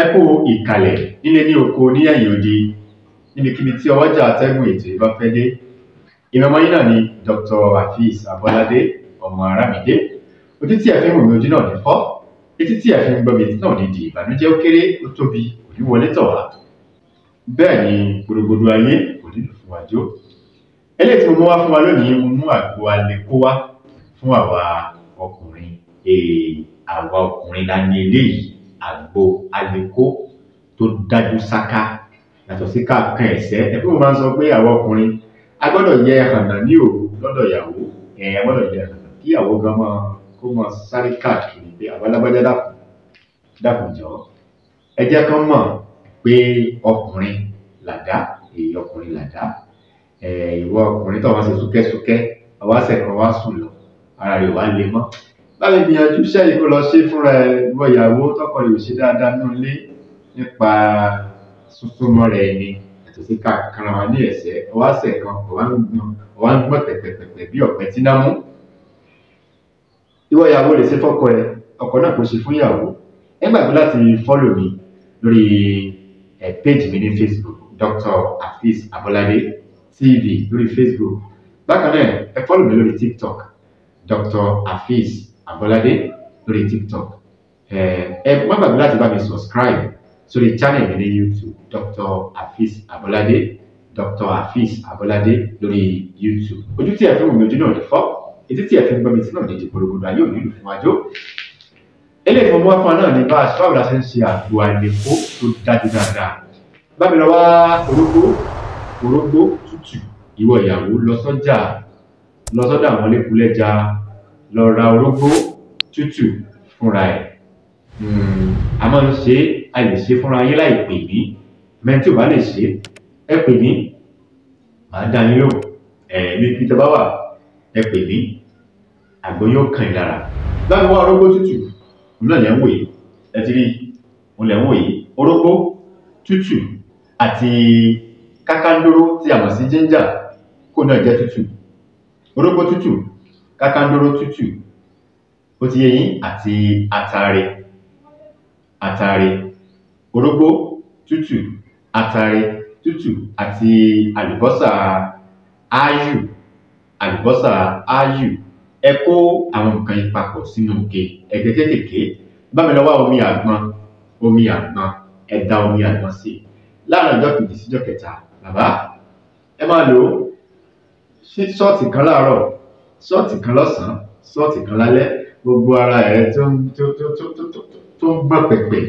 ẹ kú ìkàlẹ̀ nílé ní oko ní ẹ̀yìn odi níbikíbi tí ọwọ́jà atẹ́gùn ètò ìbá fẹ́ dé ìmọ̀mọ́ yín náà ni Dr. Hafiz Abọ́ládé ọmọ Arámidé ojú tí ẹ fi ń wò mí ojú náà ní fọ́ etí tí ẹ fi ń gbọ́ mi etí náà ní di ìbànújẹ́ ó kéré ó tóbi kò ní wọlé tọ̀ wá bẹ́ẹ̀ ni gbogbogbò ayé kò nílò fún wájú eléyìí tí mo mú wá fún wa lónìí mo mú àgbo alẹ́kó wá fún àwa ọkùnrin ee àwa ọkùnrin la ní eléyìí àgbo alẹ́kó tó dájú sáká yàtọ̀ sí káàkan ẹ̀sẹ̀ ẹbí mo máa ń sọ pé àwa ọkùnrin a gbọ́dọ̀ yẹ hànà ní òru lọ́dọ̀ ìyàwó ẹ̀ a gbọ́dọ̀ yẹ hànà kí ìyàwó gan máa kó máa sáré káàkiri pé àwọn alágbájá dàpọ̀ dàpọ̀ jọ ẹ jẹ́ kán mọ̀ pé ọkùnrin làdá èyí ọkùnrin làdá ẹ̀ ìwọ ọkùnrin tó wá ṣe súkẹ́súkẹ́ ọwọ́ àṣẹ kan wá sùn lọ ara rẹ̀ wá le mọ́ láti gbìyànjú sẹ́yìn kó lọ ṣe fúnra ẹ̀ ìwọ ìyàwó tọkọ rẹ̀ ò ṣe dáadáa nínú ilé nípa súnsúnmọ́ rẹ̀ ni yàtọ̀ sí ká kanra wa ní ẹ̀sẹ̀ ọwọ́ àṣẹ kan ọwọ́ ń gbọ́n ọwọ́ ń gbọ́n pẹ̀pẹ̀pẹ̀pẹ̀ bí ọ̀pẹ tí náà mú ìwọ ìyàwó lè ṣe fọ́kọ ẹ ọkọ náà kò ṣe fún ìyàwó ẹ gbàgbé láti fọ́lò mi lórí ẹ péjì mi ní Facebook Dr. Hafiz Abolade TV lórí Facebook bákan náà ẹ fọ́lò mi lórí TikTok Dr. Hafiz Abolade lórí TikTok ẹ ẹ má gbàgbé láti bá mi subscribe sórí channel mi ní YouTube Dr. Hafiz Abolade Dr. Hafiz Abolade lórí YouTube ojú tí ẹ fi wù mí ojú náà lè fọ́ etí tí ẹ fi ń gbọ́ mi tí náà ní ìdìbòrògbòdò ayé òní ìlú fún wájú eléyìí fún ọmọ afọ náà ní bá aṣọ àwòrán ṣe ń ṣe àgbo àìlèkó tó dájú dáadáa bá mi lọ wá orógbó orógbó tútù ìwọ ìyàwó lọ sọ́jà lọ sọ́dọ̀ àwọn lẹkùlẹjà lọ ra orógbó tútù fúnra ẹ̀ a máa ń ṣe a lè ṣe fúnra yín láì pè mí mẹ́tí ò bá lè ṣe ẹ pè mí màá dá yín lóhùn ẹ̀ ní peter báwà ẹ pè mí àgbo yóò kàn yín lára báwo wá orógbó tútù òun náà lẹ ń wò yìí ẹ ti rí òun lẹ ń wò yìí orógbó tútù àti kákándóró tí a mọ̀ sí ginger kó náà jẹ́ tútù orógbó tútù kákándóró tútù ó ti yé yín àti atare atare orógbó tútù atare tútù àti àlùbọ́sà áyù àlùbọ́sà áyù ẹ kó àwọn nǹkan yìí papọ̀ sínú òkè ẹ̀gẹ́ kékèké bá mi lọ wá omi àgbọn omi àgbọn ẹ da omi àgbọn sí i láàrin ọjọ́ kejì síjọ́ kẹta bàbá ẹ máa lò ó sí ṣọ́ọ̀tì kan láàárọ̀ ṣọ́ọ̀tì kan lọ́sàn-án ṣọ́ọ̀tì kan lálẹ́ gbogbo ara ẹ̀ tó ń tó tó tó tó tó tó ń gbọ́n pẹ̀pẹ̀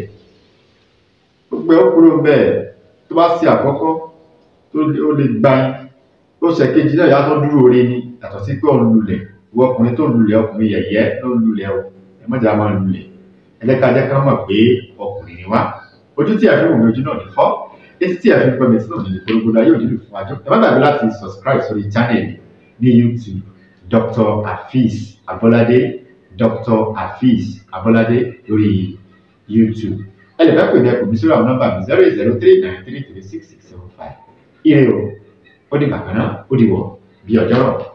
gbogbo ẹ̀ ó kúrò bẹ́ẹ̀ tó bá ṣe àkọ́kọ́ tó ó lè gba ó ṣe kejì náà yàtọ̀ dúró orí ni yàtọ̀ sí pé òun lulẹ̀ ìwọ ọkùnrin tó ń lulẹ̀ ọkùnrin yẹ̀yẹ́ ló ń lulẹ̀ o ẹ mọ̀jà máa ń lulẹ̀ ẹlẹ́kajẹ́ kan mọ̀ pé ọkùnrin ni wá ojú tí a fi wò mí ojú náà ní fọ́ etí tí a fi gbọ́ mi sí náà ní gbogbo ayé òdìdí fún àjọ ẹ má gbàgbé láti subscribe sórí channel ní YouTube Dr. Hafiz Abolade Dr. Hafiz Abolade lórí YouTube ẹ lè fẹ́ pè ní ẹkùn mi sórí àwọn nọ́mbà mi zero eight zero three nine three three six six seven five ire o ó di bàkan náà ó di wọ̀ bí ọjọ́ rọ̀.